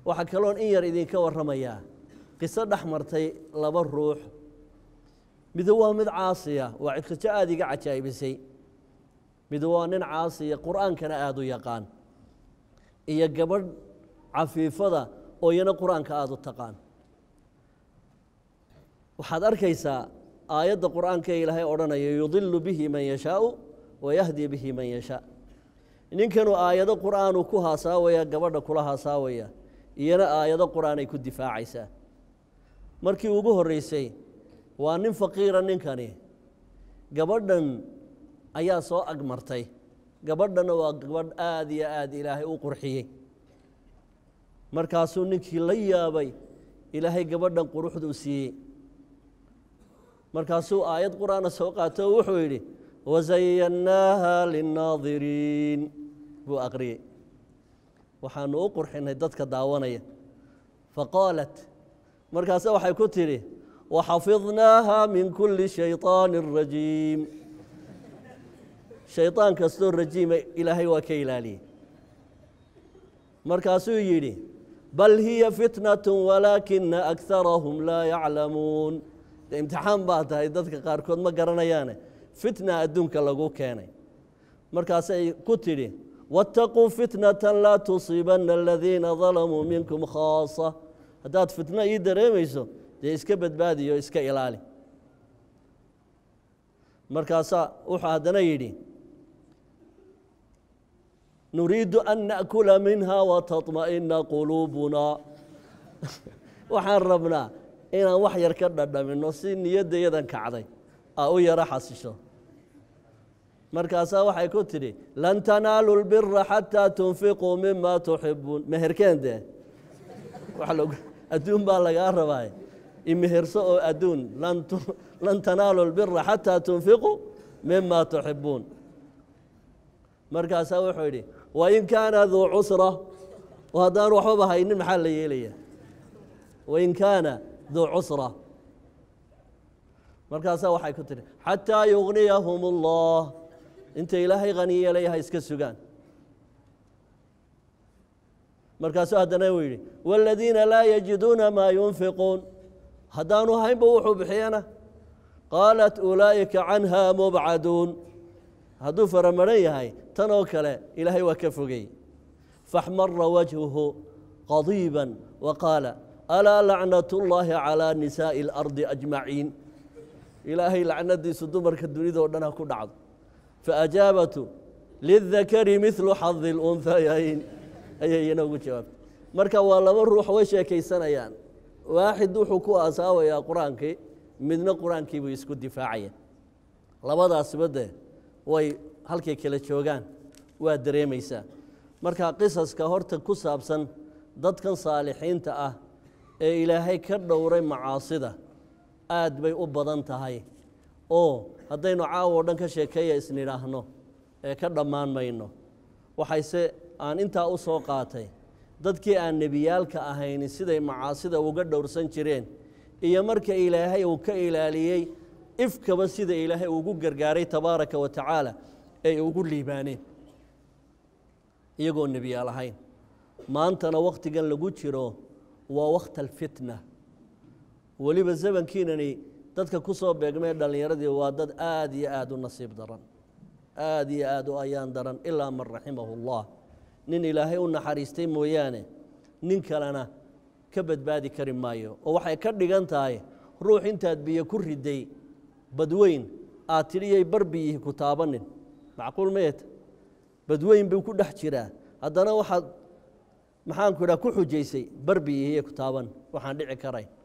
waxaa kaloon in yar idinka warramayaa qiso dhex martay laba ruux midu waa mid caasiya waa qiso aada iga cajaa'ibisay midu waa nin caasiya qur'aankana aada u yaqaan iyo gabadh cafiifada oo iyana qur-aanka aada u taqaan waxaad arkaysaa aayadda qur'aanka ee ilaahay odhanaya yudilu bihi man yashaau wayahdi bihi man yashaa ninkanuu aayado qur'aanuu ku haasaawaya gabadha kula haasaawaya iyana aayado qur'aan ay ku difaacaysaa markii ugu horreysay waa nin faqiira ninkani gabadhan ayaa soo agmartay gabadhanna waa gabadh aada iyo aada ilaahay u qurxiyey markaasuu ninkii la yaabay ilaahay gabadhan quruxduu siiyey markaasuu aayad qur'aana soo qaato oo wuxuu yidhi wasayannaaha linnaadiriin buu aqriyey waxaanu u qurxinay dadka daawanaya faqaalat markaase waxay ku tidhi waxafidnaaha min kulli shayطaani rajiim shayطaan kastoo rajiima ilaahay waa ka ilaaliyey markaasuu yidhi bal hiya fitnaة walaakina akarahum laa yaclamuun de imtixaan baa tahay dadka qaarkood ma garanayaane fitna adduunka lagu keenay markaasay ku tidhi waاtaquu fitnata laa tusiibanna aladiina dalamuu minkum khaasa haddaad fitno ii dareemayso dee iska badbaadiyo iska ilaali markaasaa wuxuu haddana yidhi nuriidu an naأkula minha wataطma'ina quluubuna waxaan rabnaa inaan wax yar ka dhadhamino si niyadda yadan kacday aa u yaro xasisho markaasaa waxay ku tidhi lan tanaalu lbira xataa tunfiquu mima tuxibuun meherkeen dee adduun baa lagaa rabaa imeherso oo adduun lan tanaalu lbira xataa tunfiquu mima tuxibuun markaasaa wuxuu yidhi wain kaana duu cusra haddaan waxbaba haynin maxaa la yeelaya wain kaana duu cusra markaasaa waxay ku tihi xataa yugniyahum اllah inta ilaahay hani yeelaya ha iska sugaan markaasuu haddana uu yidhi wاladiina laa yajiduuna maa yunfiquun haddaanu haynba wuxuu bixiyana qaalat ulaa'ika canha mubcaduun hadduu faramaran yahay tan oo kale ilaahay waa ka fogey faxmara wajhuhu qadiiba wa qaala alaa lacnat اllahi calىa nisaaءi اlardi ajmaciin ilaahay lacnadiisu dumarka dunidao dhan ha ku dhacdo faajaabatu lidakari midlu xadi اlunhayayn ayay iyana ugu jawaabtay marka waa laba ruux way sheekaysanayaan waaxid wuxuu ku asaawayaa qur-aankii midna qur-aankii buu isku difaacaya labadaasiba dee way halkay kala joogaan waa dareemaysaa marka qisaska horta ku saabsan dadkan saalixiinta ah ee ilaahay ka dhowray macaasida aad bay u badan tahay oo haddaynu caawo o dhan ka sheekeeya isnidhaahno ee ka dhammaan mayno waxayse aan intaa u soo qaatay dadkii aan nebiyaalka ahayni siday macaasida uga dhowrsan jireen iyo marka ilaahay uu ka ilaaliyey ifkaba sida ilaahay ugu gargaaray tabaaraka wa tacaala ay ugu liibaaneen iyagoo nebiyaal ahayn maantana wakhtigan lagu jiro waa wakhta alfitna weliba zamankiinani dadka ku soo beegmee dhallinyaradii waa dad aad iyo aad u nasiib daran aad iyo aad u ayaan daran ilaa man raximahu اllah nin ilaahay u naxariistay mooyaane nin kalena ka badbaadi kari maayo oo waxay ka dhigan tahay ruux intaad biyo ku riday badweyn aad tidhiyay barbiyihi ku taabanin macquul mayet badweyn buu ku dhex jiraa haddana waxaad maxaanku idhaha ku xujaysay barbiyihiye ku taaban waxaan dhici karayn